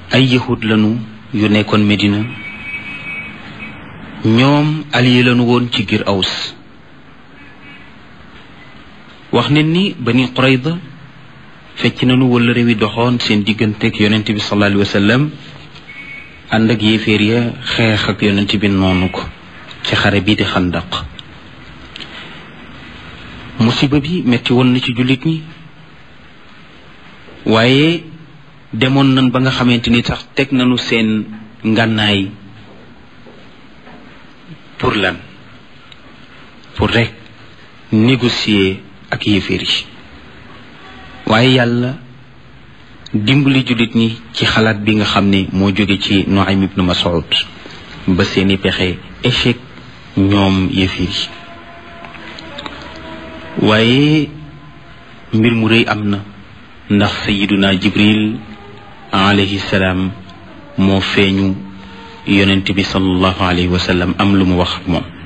ay yahud lanu yu nekkoon Medina ñoom allié lanu woon ci giir Aws wax ne ni Bani Qurayda fecc nañu wala réew yi doxoon seen digganteeg yonent bi sallallahu alayhi wa sallam ànd ak yéeféer ya xeex ak yonent bi noonu ko ci xare bii di xandaq musiba bi metti woon na ci jullit ñi waaye demoon nañ ba nga xamante ni sax teg nañu seen ngànnaay pour lan pour rek négocier ak yéeféer yi waaye yàlla dimbali jullit ñi ci xalaat bi nga xam ne moo jóge ci Nuaym ibnu Mas'ud ba seeni pexe échec ñoom yéeféer yi waaye mbir mu rëy am na ndax sayiduna jibril alayhi salaam moo feeñu yonent bi sallallahu alayhi wa sallam am lu mu wax ak moom